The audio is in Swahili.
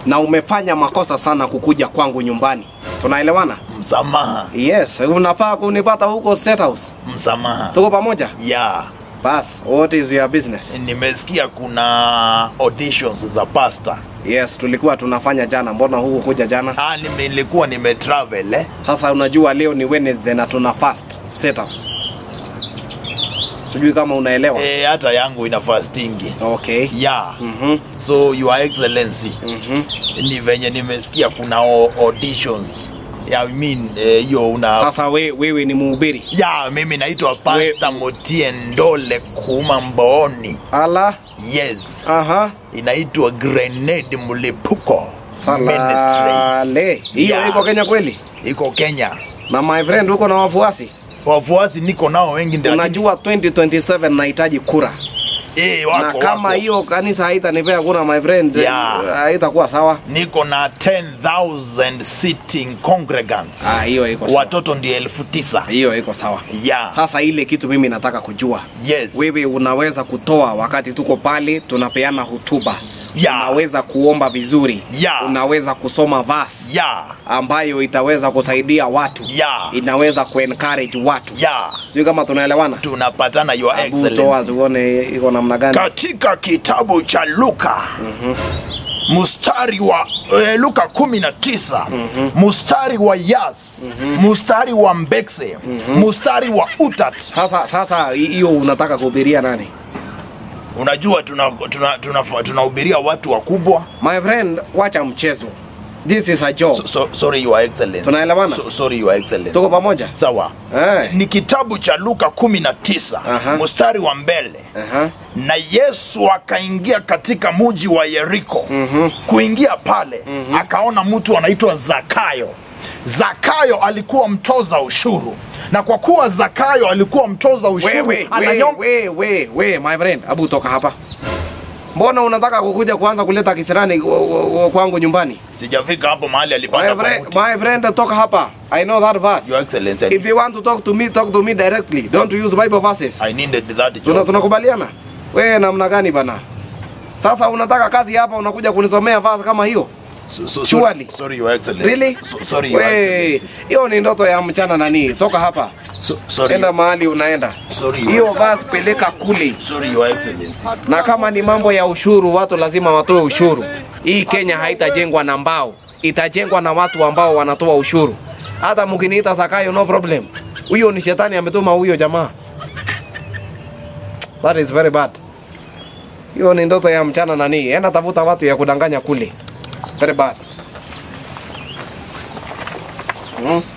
na umefanya makosa sana kukuja kwangu nyumbani. Tunaelewana? Msamaha, Yes, unafaa kunipata huko State House. msamaha. Tuko pamoja? Ya, Bas, what is your business? nimesikia kuna auditions za pasta. Yes, tulikuwa tunafanya jana. Mbona huku kuja jana? Ah, nime- nilikuwa nimetravel eh. Sasa unajua leo ni Wednesday na tuna fast State House. Sijui kama unaelewa. Eh, hata yangu ina fastingi. Okay. Ya. Mhm. So your excellency, Mhm. ni venye nimesikia kuna au- auditions. Ya, I mean eh, hiyo una Sasa we, wewe ni mhubiri. Ya, mimi naitwa Pastor Motie Ndole Kuma Mbooni. Ala. Yes. Aha. Inaitwa Grenade Mlipuko Salale. Hiyo Yeah. iko Kenya kweli? Iko Kenya. Na my friend uko na wafuasi? Wafuasi niko nao wengi ndio. Unajua 2027 nahitaji kura. eh, wako, na kama wako. hiyo kanisa haitanipea kura my friend, Yeah. eh, haitakuwa sawa. niko na 10,000 sitting congregants. Ah, hiyo iko sawa. Watoto ndio elfu tisa. Hiyo iko sawa. Yeah. Sasa ile kitu mimi nataka kujua. Yes. Wewe unaweza kutoa wakati tuko pale tunapeana hotuba. Yeah. Unaweza kuomba vizuri. Yeah. Unaweza kusoma verse Yeah. ambayo itaweza kusaidia watu. Yeah. Inaweza kuencourage watu. Yeah. Sijui kama tunaelewana. Tunapatana your Hebu toa excellency. tuone iko namna gani. Katika kitabu cha Luka mstari wa eh, Luka 19 mstari wa Yas mstari wa Mbekse mstari wa Utat. Sasa sasa hiyo unataka kuhubiria nani? Unajua tunahubiria tuna, tuna, tuna tunahubiria watu wakubwa. My friend, wacha mchezo. This is a job. So, so, sorry your excellency. Tunaelewana? So, sorry your excellency. Tuko pamoja? Sawa. Eh. Ni kitabu cha Luka 19 Aha. mstari wa mbele. Aha. na Yesu akaingia katika muji wa Yeriko. mm-hmm. kuingia pale mm-hmm. akaona mtu anaitwa Zakayo. Zakayo alikuwa mtoza ushuru, na kwa kuwa Zakayo alikuwa mtoza ushuru Wewe, we, ananyom- we, we, we, my friend, abu toka hapa. Mbona unataka kukuja kuanza kuleta kisirani w- w- w- kwangu nyumbani? sijafika hapo mahali My alipanda kwa friend, mti. my friend, toka hapa. I know that Your verse. Excellency, If you want to talk to me, talk to me directly. Don't use Bible verses. I needed that Tuna job. tunakubaliana? Wewe namna gani bana? Sasa unataka kazi hapa unakuja kunisomea verse kama hiyo? So, so, Surely. sorry, sorry, Your Excellency. Really? So, sorry, Your We, Excellency. hiyo ni ndoto ya mchana nani? Toka hapa. So, sorry, Enda mahali unaenda. sorry, Your Hiyo verse peleka kule. sorry, Your Excellency. na kama ni mambo ya ushuru, watu lazima watoe ushuru. Hii Kenya haitajengwa na mbao, itajengwa na watu ambao wanatoa ushuru. Hata mkiniita Zakayo, no problem. Huyo ni shetani ametuma huyo jamaa. That is very bad. Hiyo ni ndoto ya mchana nani? Enda tafuta watu ya kudanganya kule. Very bad. Hmm?